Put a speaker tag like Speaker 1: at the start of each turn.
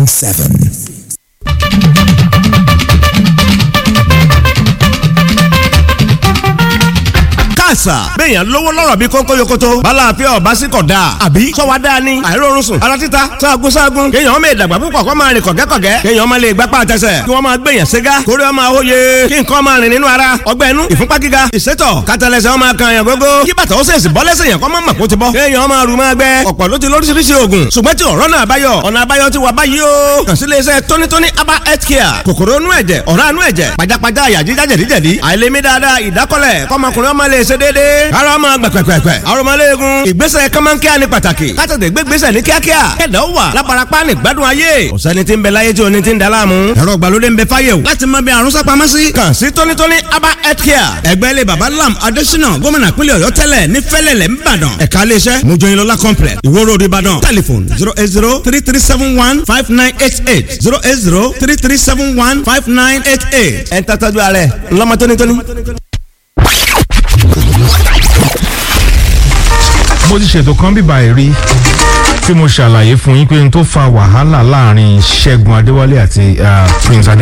Speaker 1: seven.
Speaker 2: àṣà béèyàn lówó lọ́rọ̀ bí kónkó yokoto balàáfíà ọba sí kọ̀ dáa àbí sọ́wọ́ dáa ni àìrórun sùn ara títa sáàgùn sáàgùn kéèyàn ọmọ ìdàgbà púpọ̀ kọ́ máa rìn kọ̀gẹ́kọ̀gẹ́ kéèyàn ọmọ lè gbapá àtẹsẹ̀ kí wọ́n máa gbèyàn ségá kórè ọmọ àwòye kí nǹkan máa rìn nínú ara ọgbẹ́ inú ìfúnpá gíga ìsétọ̀ kátàlẹ́sẹ̀ ọmọ kan yàn gógó kí bàtà ó sèṣì bọ́ lẹ́sẹ̀ yàn kọ́ máa mọ̀ kó ti bọ́ kéèyàn máa rù máa gbẹ ọ̀pọ̀ ló ti lóríṣiríṣi oògùn ṣùgbọ́n tí ọ̀rọ̀ náà báyọ̀ ọ̀nà àbáyọ ti wà báyìí o kàn sí iléeṣẹ́ tónítóní aba health care kòkòrò inú ẹ̀jẹ̀ ọ̀rá inú ẹ̀jẹ̀ pajápajá àyà jíjá jẹ̀díjẹ̀dí àìlèmí dáadáa ìdákọ́lẹ̀ kọ́mọkùnrin ọmọ lè ṣe déédéé ara ọmọ gbẹ̀pẹ̀pẹ̀pẹ̀ arọmọléegun ìgbésẹ̀ kọ́mọ́nkíá ni pàtàkì kátàtẹ̀ gbégbésẹ̀ ní kíákíá kẹ̀dá wà lábarapá ní gbádùn ayé ọ̀sẹ́ni tí ń bẹ láyé tí oní ti ń da láàmú ẹ̀rọ ìgbàlódé ń bẹ fáyé o láti mọ bí àrùn sápamọ́ sí. kàn sí tónítóní aba health care ẹgbẹ́ ilé baba lam adésínà gómìnà pínlẹ̀ ọ̀yọ́ tẹ́lẹ̀ ní fẹ́lẹ̀lẹ̀ ńbàdàn ẹ̀ka iléeṣẹ́ mojoyinlola complex ìwó road ìbàdàn telephone zero eight zero three three seven one five nine eight eight zero eight zero three three seven one five nine eight eight. ẹ̀ ń tọ́jú ara ẹ̀ ńlọ́mọ tónítóní.
Speaker 3: mo ti ṣètò kan bíbá ẹ̀ rí tí mo ṣàlàyé fún yín pé n tó fa wàhálà láàrin Ṣẹ́gun Adéwálé àti Prince Adé.